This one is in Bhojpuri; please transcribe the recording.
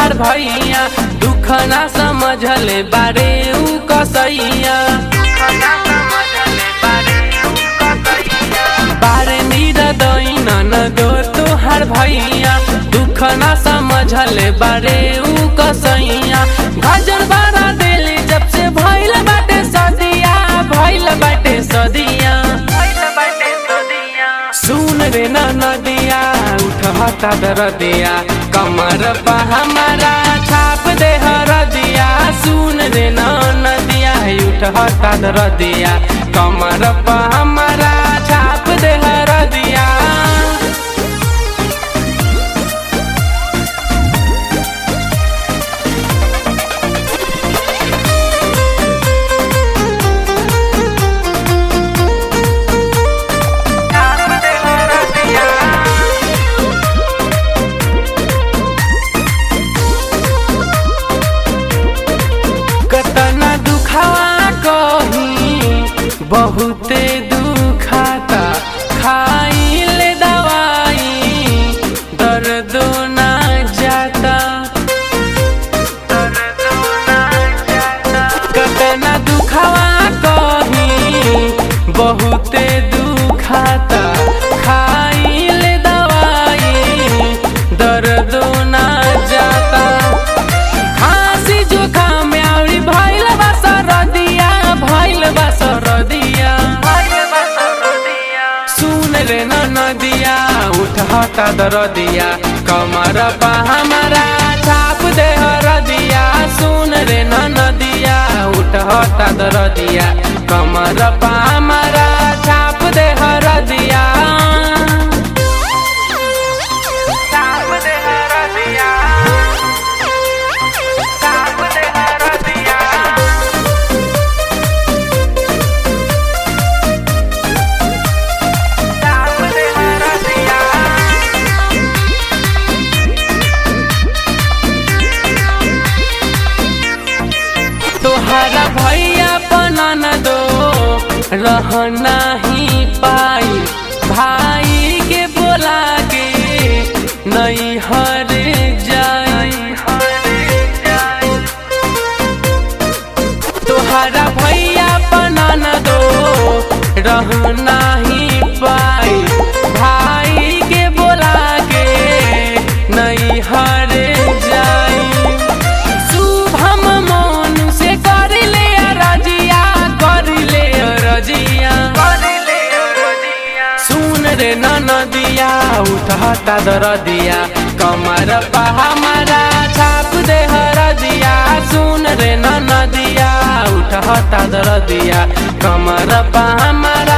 तोहर भैया दुख ना समझले बारे ऊ कसैया बारे मीरा दैन न दो तोहर भैया दुख ना समझले बारे ऊ कसैया गजर बारा दिली जब से भइल बाटे सदिया भइल बाटे सदिया सुन रे न नदिया उठता दरदिया कमर पा हमारा छाप दे हरदिया सुन रे न नदिया उठता दरदिया कमर पा हमारा छाप दे हरदिया कतना दुखावा कही बहुते दुखाता खाइले दवाई दर्द ना जाता कतना दुखावा कही बहुते दुखाता खाइले दवाई दर्द ना जाता खांसी जुकाम आउरी भइल बा सरदिया भइल बा सरदिया सुन रे न नदिया उठता दरदिया कमर पा हमारा छाप दे हरदिया सुन रे न नदिया उठता दरदिया कमर पा हमारा छाप दे हरदिया छाप दे हरदिया छाप दे हरदिया छाप दे हरदिया तोहरा भैया बना न दो रहना ही पाई भाई के बोला के नहीं हर जाई तोहरा भैया बना न दो रहना ही पाई भाई के बोला के नहीं हर जाई शुभम मोनु से कर ले रजिया कर ले रजिया सुन रे न नदिया उठता दरदिया कमर पा हमारा छाप दे हरदिया सुन रे न नदिया उठता दरदिया कमर पा हमारा